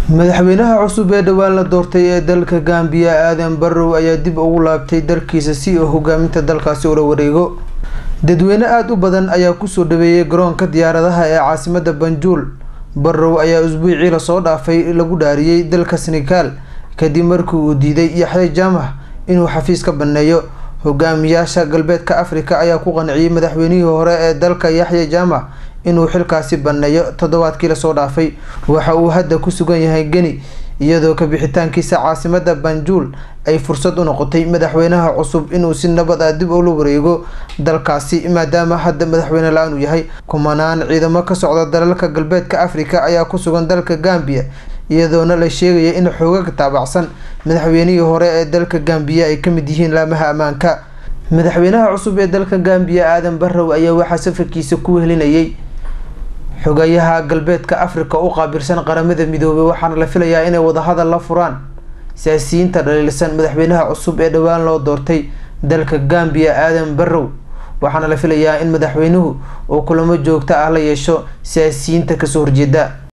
madaxweynaha cusub ee dhowaan la doortay ee dalka gambiya aadan barrow ayaa dib ugu laabtay dalkiisa si uu hogaaminta dalkaasi ula wareego dadweyne aada u badan ayaa kusoo dhaweeyay garoonka diyaaradaha ee caasimada banjuul barrow ayaa usbuucii lasoo dhaafay lagu dhaariyey dalka senegal kadib markii uu diiday yaxya jaamac inuu xafiis ka baneeyo hogaamiyaasha galbeedka afrika ayaa ku qanciyey madaxweynihii hore ee dalka yaxya jaamac inuu xilkaasi baneeyo toddobaadkii lasoo dhaafay waxa uu hadda ku sugan yahay geni iyadoo kabixitaankiisa caasimada banjuul ay fursad u noqotay madaxweynaha cusub inuu si nabad ah dib ula wareego dalkaasi maadaama hadda madaxweyne la-aan uu yahay kumanaan ciidamo ka socda dalalka galbeedka afrika ayaa ku sugan dalka gambiya iyadoona la sheegaya in xoogaga taabacsan madaxweynihii hore ee dalka gambiya ay kamid yihiin laamaha ammaanka madaxweynaha cusub ee dalka gambiya aadan barrow ayaa waxaa safarkiisa ku wehelinayay xogayaha galbeedka afrika u qaabilsan qaramada midoobay waxaana la filayaa inay wadahadal la furaan siyaasiyiinta dhaliilsan madaxweynaha cusub ee dhowaan loo doortay dalka gambiya aadan barrow waxaana la filayaa in madaxweynuhu uu kulamo joogto ah la yeesho siyaasiyiinta kasoo horjeeda